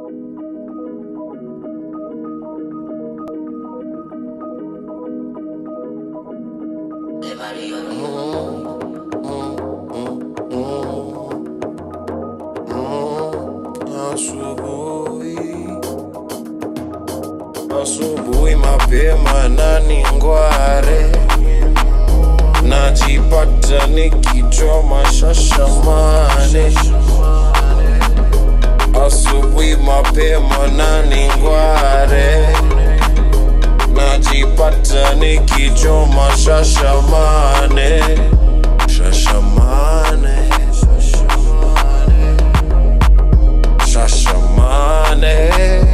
Asubuhi, asubuhi mapema na ningware, najipata nikichoma shashamane. Asubuhi mapema na ningware, najipata nikichoma shashamane, shashamane. Shashamane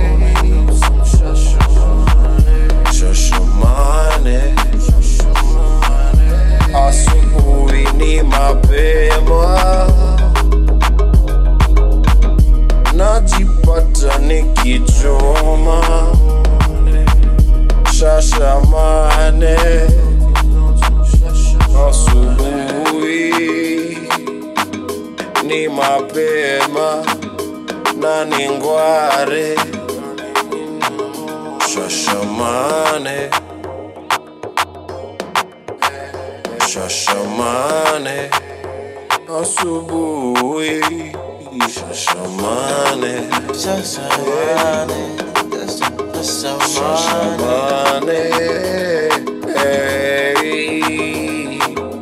Shashamane Asubuhi ni mapema Najipata nikichoma Shashamane Asubuhi ni mapema na ningware shashamane shashamane asubuhi shashamane Shashamane, Shashamane, shashamane hey.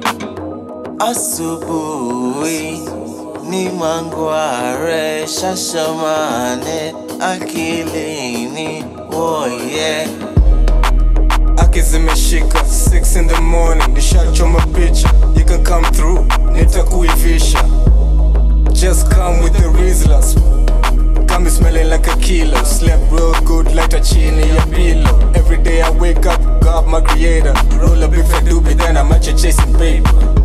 asubuhi ni mangware, shashamane akilini, oh yeah. Aki zimeshika 6 in the morning nishachoma picha you can come through nitakuivisha just come with the Rizlas Come smelling like a kilo Slept real good like a chini ya pillow Every day I wake up, God my creator Roll a big fat doobie then I'm at you chasing paper